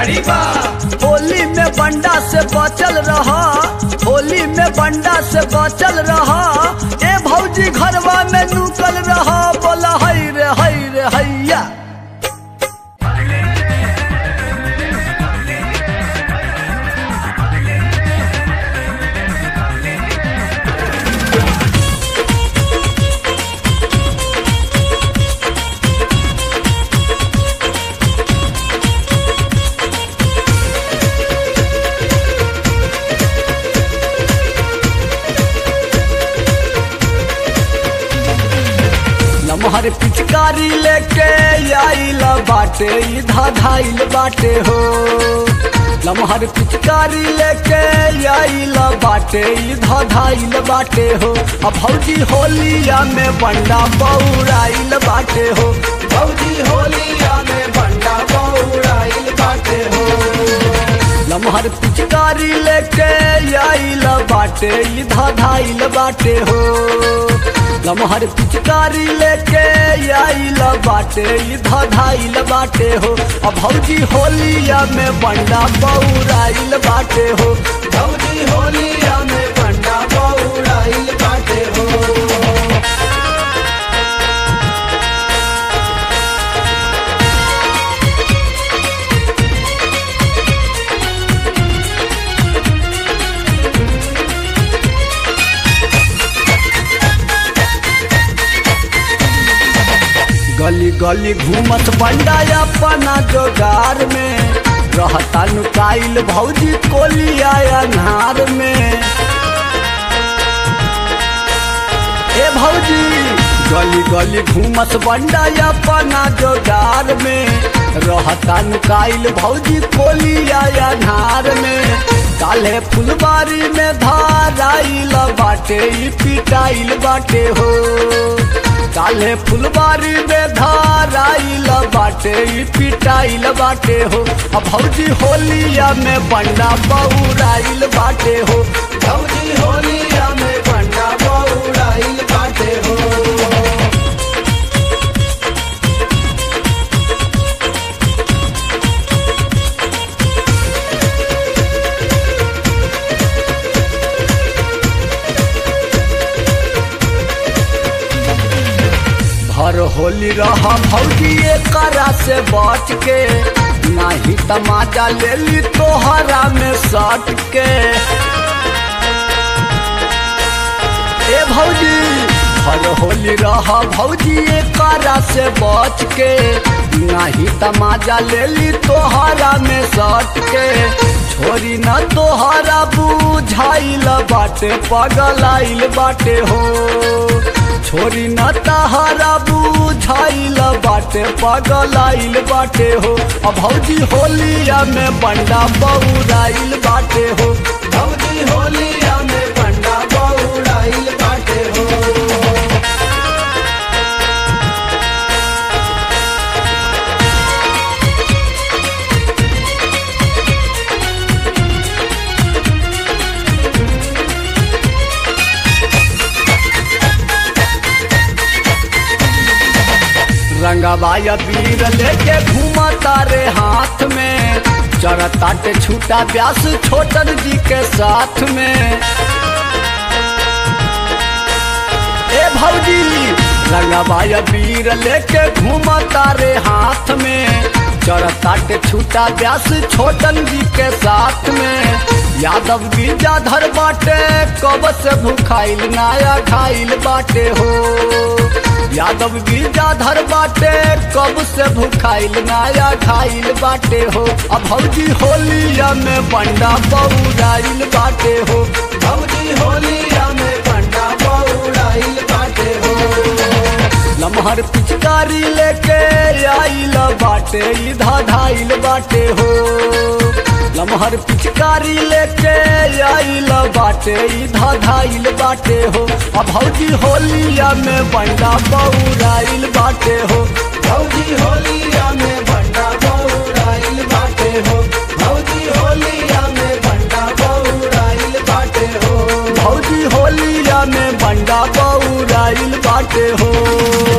गाड़ी बा होली में बंडा से बचल रहा होली में बंडा से बचल रहा ए भौजी घरवा में लूकल रहा बोला हई रे हई रे हैया लमहर पिचकारी लेके आइल बाटे ई धाधाइल बाटे हो लमहर पिचकारी लेके आइल बाटे ई धाधाइल बाटे हो अब भौजी होलिया में बंडा बौराइल बाटे हो भौजी होलिया में बंडा बौराइल बाटे हो लमहर पिचकारी लेके आइल बाटे ई धाधाइल बाटे हो लमहर पिचकारी लेके आइल बाटे ई धाधाइल बाटे हो अब भौजी होलिया में बंडा बौराइल बाटे हो भौजी होलिया में बंडा बौराइल बाटे हो गली गली घूमत बंडा अपना जोगार में रहता नुकाइल भौजी कोलिया अन्हार में ए भौजी गली गली घूमत बंडा अपना जोगार में रहता नुकाइल भौजी कोलिया अन्हार में काले फुलबारी में धाराइल बाटे ई पिटाइल बाटे हो काले फुलबारी में धाराइल बाटे ई पिटाइल बाटे हो अब भौजी होलिया में बंडा बौराइल बाटे हो भौजी होलिया में बंडा बौराइल बाटे हो भर होली रह भौजी करा से बच के नाही तमाजा ले ली तोहरा में सट के ए भौजी भर होली रह भौजी करा से बच के नाही तमाजा ले ली तोहरा में सट के छोरी न तोहरा बुझाइल बाटे पगलाइल बाटे हो छोरी न तहारा बुझाइल बाटे पगलाइल बाटे हो अब भौजी होलिया में बंडा बौराइल बाटे हो भौजी होलिया में बंडा बौराइल बाटे हो रंगबाया वीर लेके घूमता रे हाथ में चरताटे छूटा प्यास छोटन जी के साथ में ए भौजी रंगबाया वीर लेके घूमता रे हाथ में चरताटे छूटा प्यास छोटन जी के साथ में यादव गिरजाधर बाटे कब से भूखाइल नाया खाइल बाटे हो यादव गिरजाधर बाटे कब से भूखाइल नाया खाइल बाटे हो अब भौजी होलिया में बंडा बौराइल बाटे हो भौजी होलिया में बंडा बौराइल बाटे हो लमहर पिचकारी लेके आइल बाटे ई धाधाइल बाटे हो लमहर पिचकारी लेके आइल बाटे ई धाधाइल बाटे हो अब भौजी होलिया में बंडा बौराइल बाटे हो भौजी होलिया में बंडा बौराइल बाटे हो भौजी होलिया में बंडा बौराइल बाटे हो भौजी होलिया में बंडा बौराइल बाटे हो